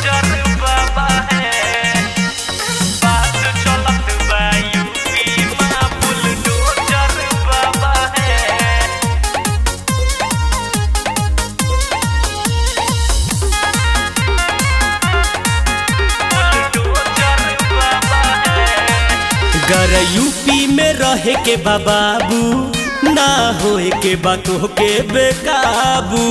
bulldozer बाबा है बात चलत बा यूपी में बुलडोजर बाबा है बुलडोजर बाबा है गर यूपी में रहे के बाबू ना होए के बातों के बेकाबू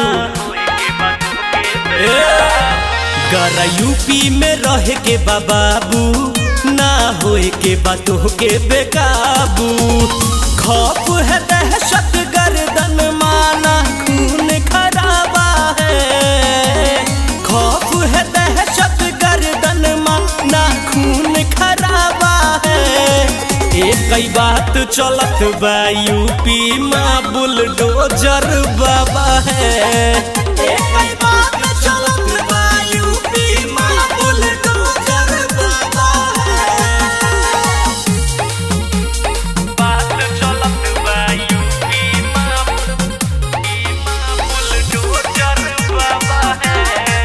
ए, गर यूपी में रहे के बाबू ना होए के बातों के बेकाबू खौफ है दहशत गर्दन माना खून खराबा है खौफ है दहशत गर्दन माना खून खराबा है एक कई बात चलत बा यूपी में बुलडोजर बाबा है एक कई बात चलत बा यूपी में बुलडोजर बाबा है बात चलत बा यूपी में बुलडोजर बाबा है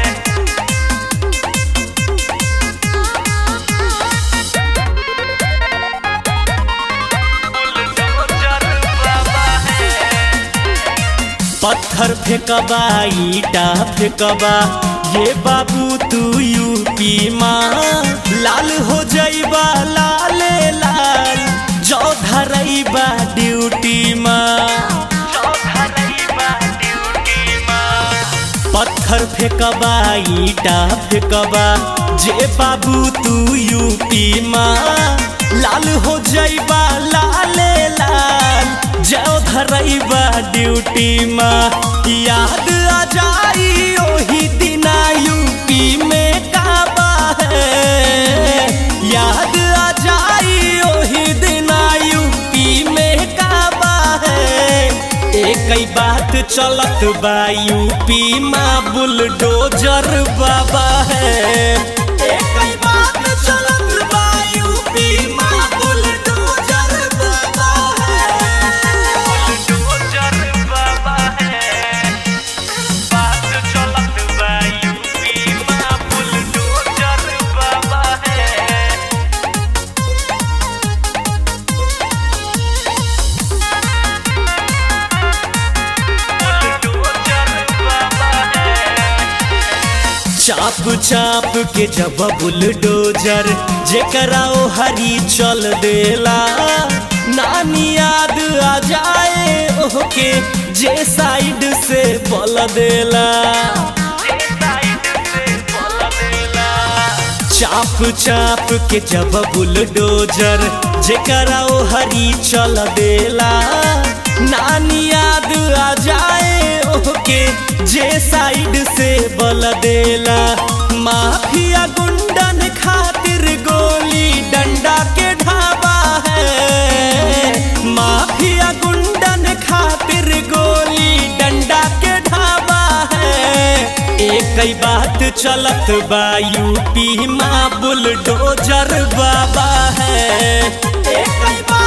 बुलडोजर बाबा है पत्थर फेंकबा ईटा फेंकबा ये बाबू तू यूपी माँ लाल हो जाइबा लाले लाल जो धरैबा ड्यूटी माँ चौधरी बा ड्यूटी माँ पत्थर फेंकबा ईटा फेंकबा जे बाबू तू यूपी माँ लाल हो जाइबा लाले लाल जो धरैबा ड्यूटी माँ याद आ जाई ओही दिना यूपी में काबा है याद आ जाई ओही दिना यूपी में काबा है एक ही बात चलत बा यूपी में बुलडोजर बाबा है एक ही बात चलत बा यूपी में बुलडोजर बाबा है बुलडोजर बाबा है बात चलत बा यूपी में बुलडोजर बाबा है बुलडोजर बाबा है चाप चाप के जब बुलडोजर जेकरा ओ हरी चल देला नानी याद आ जाए ओके जे साइड से बल देला साइड से बोल देला चाप चाप के जब बुलडोजर जेकरा ओ हरी चल देला नानी याद आ जाए ओके जे साइड से बल देला माफिया गुंडन खातिर गोली डंडा के ढाबा है माफिया गुंडन खातिर गोली डंडा के ढाबा है एक ही बात चलत बा यूपी में बुलडोजर बाबा है एक ही बात